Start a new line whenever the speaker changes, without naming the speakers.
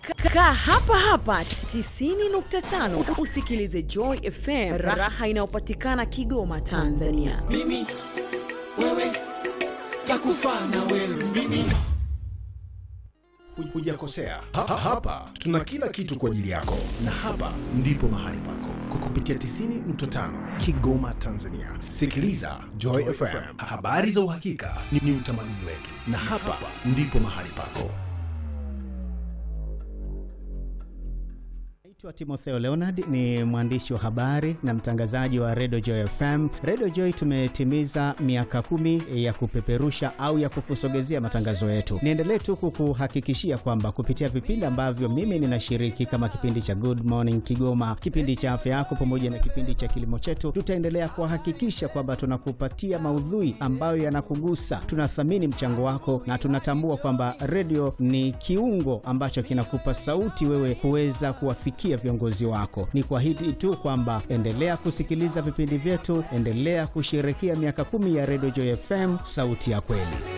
Kaa hapa hapa 90.5 usikilize Joy FM, raha inayopatikana Kigoma, Tanzania.
mimi wewe takufa na wewe mimi
hujakosea. Ha, ha, hapa tuna kila kitu kwa ajili yako, na hapa ndipo mahali pako kwa kupitia 90.5 Kigoma, Tanzania. Sikiliza Joy FM, habari za uhakika ni, ni utamaduni wetu, na hapa ndipo mahali pako.
Naitwa Timotheo Leonard, ni mwandishi wa habari na mtangazaji wa Radio Joy FM. Radio Joy tumetimiza miaka kumi ya kupeperusha au ya kukusogezea matangazo yetu. Niendelee tu kukuhakikishia kwamba kupitia vipindi ambavyo mimi ninashiriki kama kipindi cha Good Morning Kigoma, kipindi cha afya yako, pamoja na kipindi cha kilimo chetu, tutaendelea kuhakikisha kwamba tunakupatia maudhui ambayo yanakugusa. Tunathamini mchango wako na tunatambua kwamba redio ni kiungo ambacho kinakupa sauti wewe kuweza kuwafikia viongozi wako. Ni kwa hili tu kwamba endelea kusikiliza vipindi vyetu, endelea kusherekea miaka kumi ya Radio Joy FM, sauti ya kweli.